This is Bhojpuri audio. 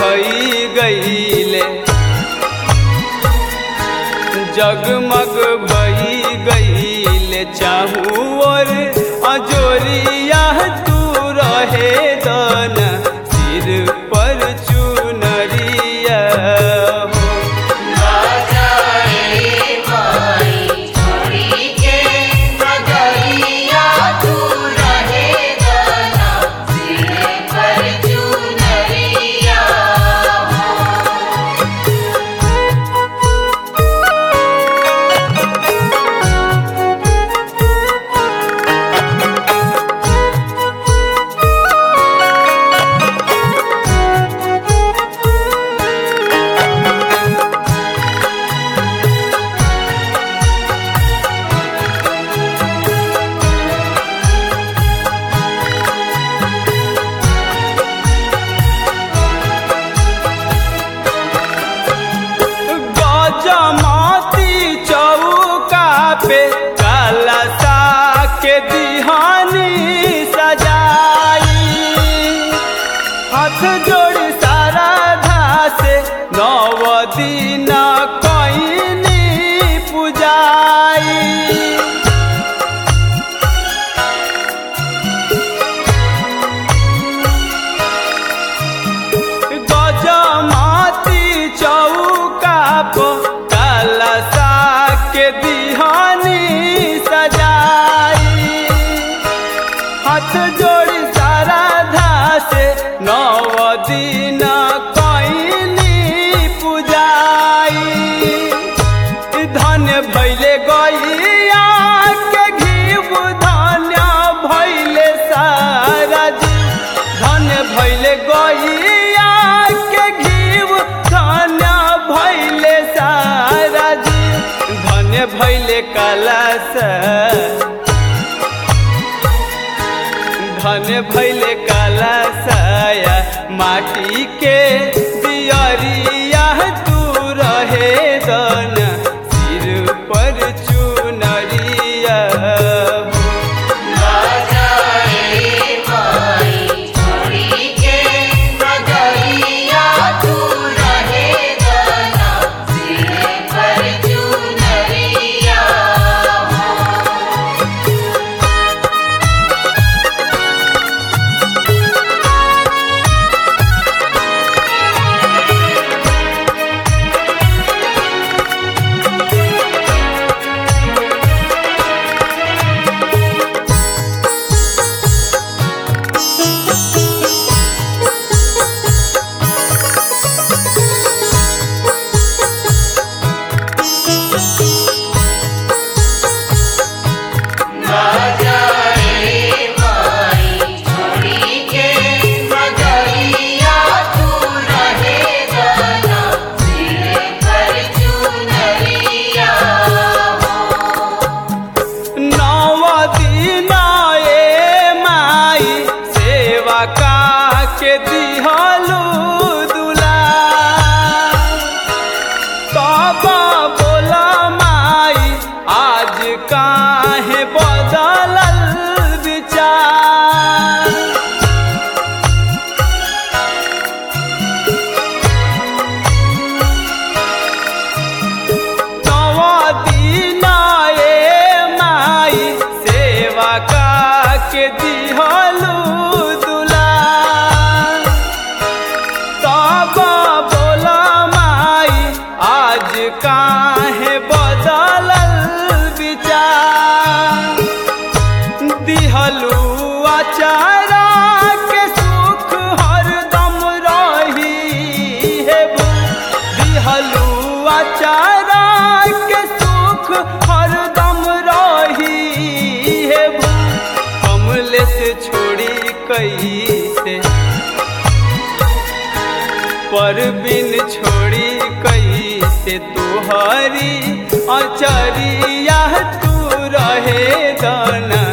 भई गईले जगमग भई गईले चाहू और अजोरिया तू रहे दन सिर पर चुनरिया हो गजमती चौका पे कलसा के दिहानी सजाई हाथ जोड़ सारा से नव दिन कईनी पुजाई गजमाती चौका पो कलसा के दिहानी सजाई हाथ जोड़ी सारा धासे नव दिन कईनी पुजाई धन भैले गैया के घीव धन्य भैले सारा जी धन भैले गैया के घीव धन्य भैले सारा जी धन भैले कलश धन भैले कलशया माटी के दियरिया तू रहे दन सिर पर चुनरिया हो। नव दिन ए माई सेवा का के दिहलू दुला तब बोला माई आज काहे बदलल विचार नव दिन ए माई सेवा का के दिहलू दुला तब बोला माई आज काहे बदलल विचार दिहलू अचारा के सुख हरदम रही हे भू दिहलू अचारा के सुख हरदम रही हे भू कमले से छोड़ी कैसे पर बिन छोड़ी कैसे तुहरी अचरिया तू रहे दाना